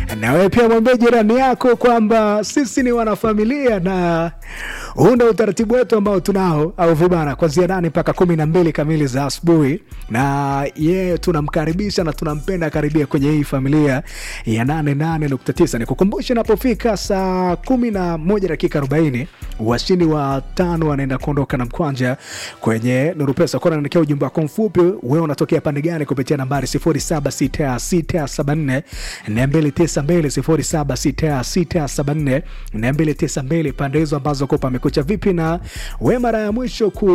na wewe pia mwambie jirani yako kwamba sisi ni wanafamilia na huu ndo utaratibu wetu ambao tunao au vibana kwanzia nane mpaka kumi na mbili kamili za asubuhi na yeye tunamkaribisha na tunampenda karibia kwenye hii familia ya 88.9 nikukumbushe napofika saa kumi na moja dakika arobaini washindi wa tano wanaenda kuondoka na mkwanja kwenye nuru pesa kuwa naandikia ujumbe wako mfupi wewe unatokea pande gani kupitia nambari 076674 292 076674 pande hizo ambazo ko pamekucha vipi na we mara ya mwisho ku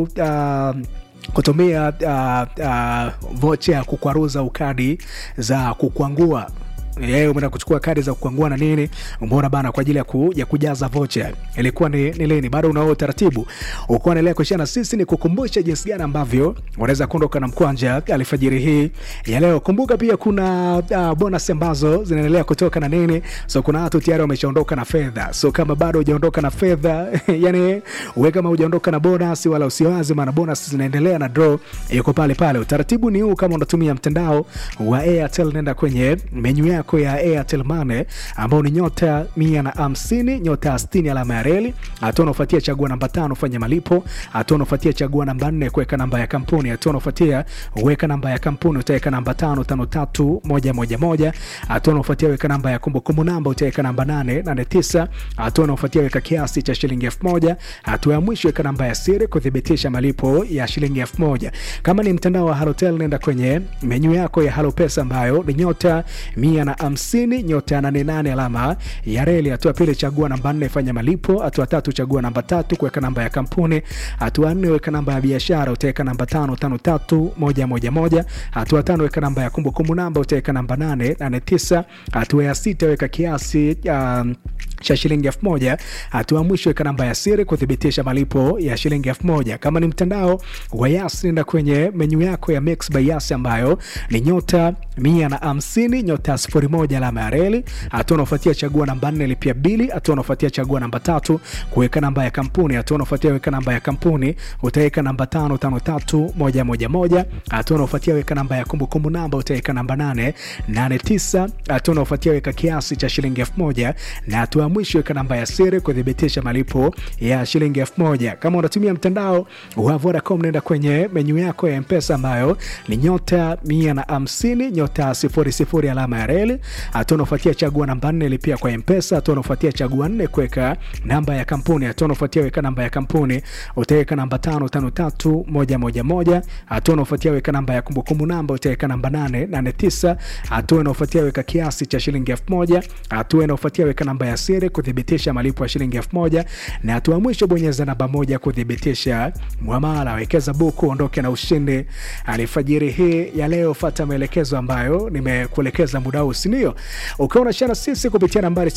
uh, kutumia uh, uh, vocha ya kukwaruza ukadi za kukwangua yeye umeenda kuchukua kadi za kukwangua na nini umeona bana kwa ajili ya, ku, ya kujaza vocha ilikuwa ni, ni lini bado unao utaratibu ukuwa naendelea kuishia na sisi ni kukumbusha jinsi gani ambavyo unaweza kuondoka na mkwanja alfajiri hii ya leo kumbuka pia kuna uh, bonus ambazo zinaendelea kutoka na nini so kuna watu tayari wameshaondoka na fedha so kama bado hujaondoka na fedha yani we kama hujaondoka na bonus wala usiwazi maana bonus zinaendelea na draw yuko pale pale utaratibu ni huu kama unatumia mtandao wa airtel nenda kwenye menyu yako ya airtel mane ambao ni nyota mia na hamsini nyota stini alama ya reli hatua unaofuatia chagua namba tano fanya malipo hatua unaofuatia chagua namba nne kuweka namba ya kampuni hatua unaofuatia weka namba ya kampuni utaweka namba tano tano tatu moja moja moja hatua unaofuatia weka namba ya kumbukumbu namba utaweka namba nane nane tisa hatua unaofuatia weka kiasi cha shilingi elfu moja hatua ya mwisho weka namba ya siri kuthibitisha malipo ya shilingi elfu moja kama ni mtandao wa halotel nenda kwenye menyu yako ya halo pesa ambayo ni nyota mia na hamsini nyota ya nane nane alama ya reli hatua pili chagua namba nne fanya malipo hatua tatu chagua namba tatu kuweka namba ya kampuni hatua nne weka namba ya biashara utaweka namba tano tano tatu moja moja moja hatua tano weka namba ya kumbukumbu namba utaweka namba nane nane tisa hatua ya sita weka kiasi um, cha shilingi elfu moja hatua mwisho weka namba ya siri kuthibitisha malipo ya shilingi elfu moja kama ni mtandao wa yas nenda kwenye menyu yako ya mix by yas ambayo ni nyota mia na hamsini nyota sifuri moja alama ya reli hatua unaofuatia chagua namba nne lipia bili hatua unaofuatia chagua namba tatu kuweka namba ya kampuni hatua unaofuatia weka namba ya kampuni utaweka namba tano tano tatu moja moja moja hatua unaofuatia weka namba ya kumbukumbu namba utaweka namba nane nane tisa hatua unaofuatia weka kiasi cha shilingi elfu moja na hatua mwisho weka namba ya siri kuthibitisha malipo ya shilingi elfu moja kama unatumia mtandao wa vodacom nenda kwenye menyu yako ya mpesa ambayo ni nyota mia na hamsini nyota sifuri sifuri alama ya reli hatua unaofuatia chagua namba nne lipia kwa mpesa hatua unaofuatia chagua nne kuweka namba ya kampuni hatua unaofuatia weka namba ya kampuni utaweka namba tano tano tatu moja moja moja hatua unaofuatia weka namba ya kumbukumbu namba utaweka namba nane nane tisa hatua unaofuatia weka kiasi cha shilingi elfu moja hatua inaofuatia weka namba ya siri kuthibitisha malipo ya shilingi elfu moja na hatua mwisho bonyeza namba moja kuthibitisha mwamala wekeza buku ondoke na ushindi alifajiri hii ya leo fata maelekezo ambayo nimekuelekeza muda huu sindio ukiwa unashana sisi kupitia nambari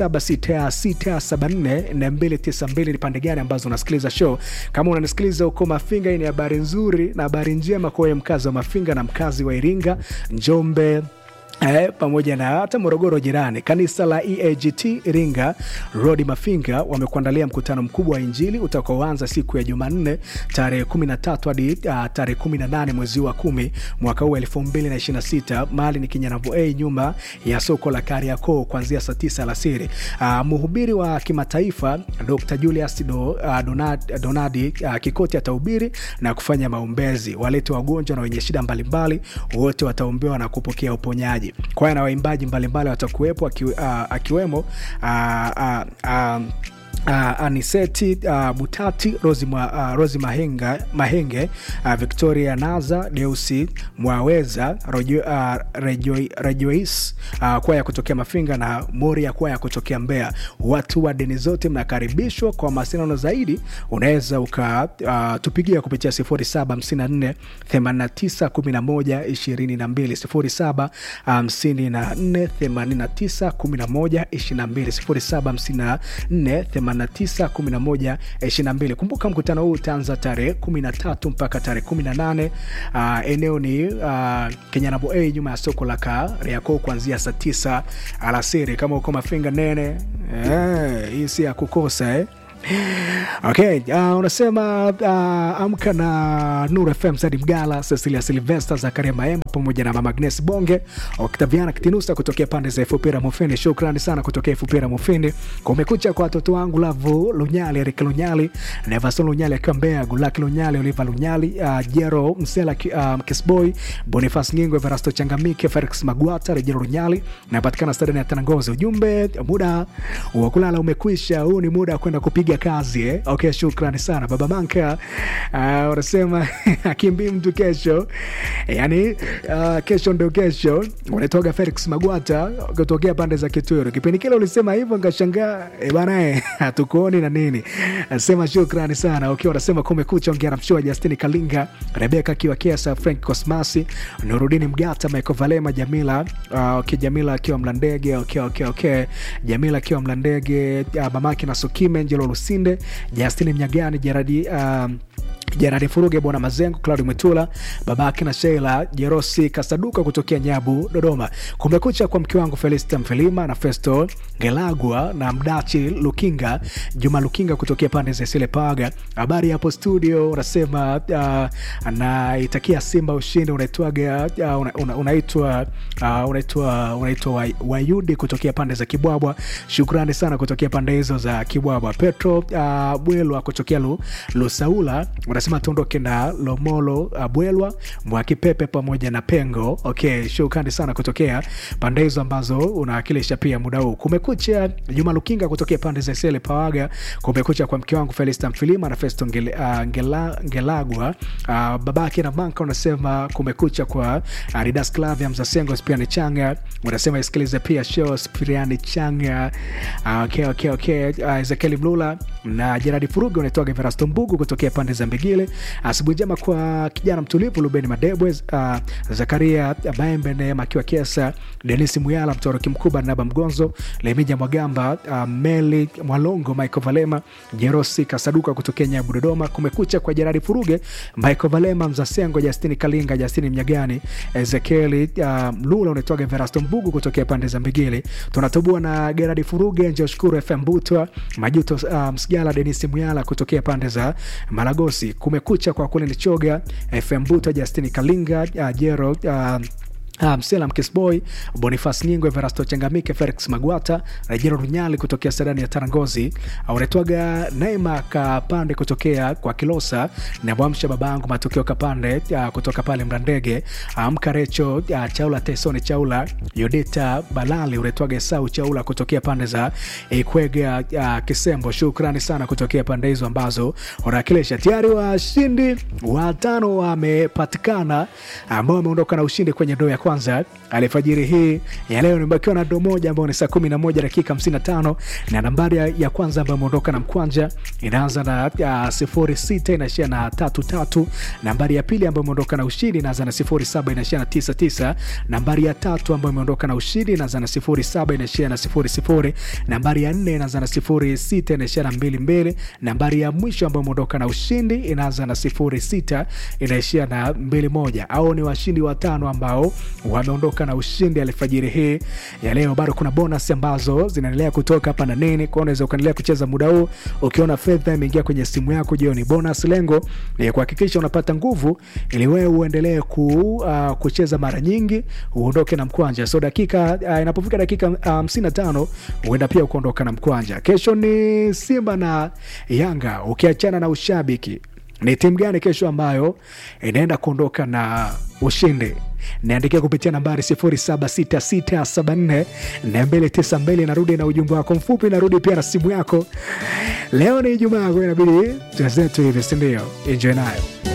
0766744292 ni pande gani ambazo unasikiliza show kama unanisikiliza huko mafinga hii ni habari nzuri na habari njema kwa wewe mkazi wa mafinga na mkazi wa iringa njombe Eh, pamoja na hata Morogoro jirani, kanisa la EAGT Iringa Road Mafinga wamekuandalia mkutano mkubwa wa Injili utakaoanza siku ya Jumanne tarehe 13 hadi uh, tarehe 18 mwezi wa kumi mwaka huu 2026 mali ni Kinyanavo A nyuma ya soko la Kariakoo kuanzia saa 9 alasiri. Uh, mhubiri wa kimataifa Dr. Julius Do, uh, Donad, Donadi uh, Kikoti atahubiri na kufanya maombezi. Walete wagonjwa na wenye shida mbalimbali wote wataombewa na kupokea uponyaji kwaya na waimbaji mbalimbali watakuwepo aki, uh, akiwemo uh, uh, uh, Uh, aniseti uh, butati rosi, ma, uh, rosi mahenga, mahenge uh, victoria naza deusi mwaweza rojo, uh, rejo, rejois uh, kwaya kutokea mafinga na moria kwaya kutokea mbea watu wa deni zote mnakaribishwa kwa mawasiliano zaidi unaweza ukatupigia uh, kupitia 0754 89 11 22 0754 89 11 22 0754 91122 kumbuka mkutano huu utaanza tarehe 13 mpaka tarehe 18 uh, eneo ni uh, kenyanabo a nyuma ya soko la kariakoo kuanzia saa 9 alasiri kama uko mafinga nene eh, hii si ya kukosa eh Okay, uh, unasema uh, amka na Nuru FM Sadi Mgala, Cecilia Silvester, Zakaria Maemba pamoja na Mama Agnes Bonge, Octaviana Kitinusa kutokea pande za Efupira Mufindi. Shukrani sana kutokea Efupira Mufindi. Kumekucha kwa watoto wangu Lavu Lunyali, Erik Lunyali, Nevason Lunyali akiwa Mbeya, Gulaki Lunyali, Oliva Lunyali, uh, Jero Msela, uh, Kisboy, Boniface Ngingo, Everasto Changamike, Felix Magwata, Rejero Lunyali, napatikana stadioni ya Tanangozi. Ujumbe, muda wa kulala umekwisha, huu ni muda wa kwenda kupiga kazi eh? Okay, shukrani sana baba Manka. Uh, unasema akimbii mtu kesho, yani uh, kesho ndio kesho. Unatoka Felix Magwata kutokea pande za Kitwero. Kipindi kile ulisema hivyo, nikashangaa e bana, eh, hatukuoni na nini. Nasema shukrani sana. Okay, unasema kumekucha, ongea na mshua Justin Kalinga, Rebeka akiwa Kiasa, Frank Cosmasi, Nurudini Mgata, Michael Valema, Jamila uh, okay, Jamila akiwa Mlandege. Okay, okay, okay. Jamila akiwa Mlandege, uh, mamake na Sukime, Njelo Lusinde, Justin Mnyagani, Jeradi um, Jeradi Furuge, Bwana Mazengo, Claudi Mwetula, babake na Sheila Jerosi Kasaduka kutokea Nyabu, Dodoma. Kumekucha kwa mke wangu Felista Mfelima na Festo Ngelagwa na Mdachi Lukinga, Juma Lukinga kutokea pande za Sile Paga. Habari hapo studio, unasema uh, naitakia Simba ushindi. Unaitwaga uh, una, una, unaitwa uh, unaitwa unaitwa Wayudi kutokea pande za Kibwabwa. Shukrani sana kutokea pande hizo za Kibwabwa. Petro uh, Bwelwa kutokea Lu, Lusaula unasema tuondoke na Lomolo Abwelwa Mwakipepe pamoja na Pengo. Okay, shukrani sana kutokea pande hizo ambazo unawakilisha pia muda huu. Kumekucha Juma Lukinga kutokea pande za Sele Pawaga. Kumekucha kwa mke wangu Felista Mfilima na Festo Ngele, uh, Ngela, Ngelagwa uh, babake na Manka unasema kumekucha kwa uh, Ridas Clavia Mzasengo Spiani Changa unasema isikilize pia show Spiani Changa uh, okay, okay, okay. Uh, Ezekieli Mlula na Jeradi Furugi unaitoa Verasto Mbugu kutokea pande za Mbigile. Asubuhi njema kwa kijana mtulivu Lubeni Madebwe, uh, Zakaria Maembe, Neema akiwa Kiesa, Denis Muyala, Mtoroki Mkubwa, Naba Mgonzo, Lemija Mwagamba, uh, Meli Mwalongo, Michael Valema, Jerosi Kasaduka kutokea Nyabu, Dodoma. Kumekucha kwa Jeradi Furuge, Michael Valema, Mzasengo, Justini Kalinga, Justini Mnyagani, Ezekieli uh, Mlula unaitoa Verasto Mbugu kutokea pande za Mbigile. Tunatobua na Geradi Furuge, Njoshukuru FM Butwa, Majuto uh, Msigala, Denis Muyala kutokea pande za Malagosi. Kumekucha kwa kule Nichoga, FM Buta, Justini Kalinga, uh, Jero uh, Uh, Msela Mkisboy, Bonifas Nyingo, Everasto Changamike, Felix Magwata, Rejero Runyali kutokea Sadani ya Tarangozi, unatwaga Neema Kapande kutokea kwa Kilosa na Mwamsha babangu matokeo Kapande uh, kutoka pale Mrandege, Mkarecho um, uh, Chaula Tesoni Chaula, Yodita Balali, unatwaga Esau Chaula kutokea pande za Ikwega uh, Kisembo. Shukrani sana kutokea pande hizo ambazo unawakilisha. Tayari washindi watano wamepatikana ambao wameondoka na ushindi kwenye ndoo ya kwanza alfajiri hii ya leo. Nimebakiwa na do moja ambayo ni saa 11 dakika 55 na nambari ya, ya kwanza ambayo imeondoka na mkwanja inaanza na uh, sifuri sita inaishia na tatu tatu. Nambari ya pili ambayo imeondoka na ushindi inaanza na sifuri saba inaishia na tisa tisa. Nambari ya tatu ambayo imeondoka na ushindi inaanza na sifuri saba inaishia na sifuri sifuri. Nambari ya nne inaanza na sifuri sita inaishia na mbili mbili. Nambari ya mwisho ambayo imeondoka na ushindi inaanza na sifuri sita inaishia na mbili moja. Au ni washindi watano ambao wameondoka na ushindi alfajiri hii ya leo. Bado kuna bonus ambazo zinaendelea kutoka hapa na nini, kwa unaweza ukaendelea kucheza muda huu ukiona fedha imeingia kwenye simu yako jioni. Bonus lengo ni kuhakikisha unapata nguvu ili wewe uendelee ku, uh, kucheza mara nyingi uondoke na mkwanja. So dakika uh, inapofika dakika hamsini na tano huenda pia ukaondoka na mkwanja. Kesho ni Simba na Yanga. Ukiachana na ushabiki, ni timu gani kesho ambayo inaenda kuondoka na ushindi? Niandikia kupitia nambari 0766742292. Narudi na ujumbe wako mfupi, narudi pia na simu yako. Leo ni Ijumaa, inabidi tuzetu hivi, sindio? Enjoy nayo.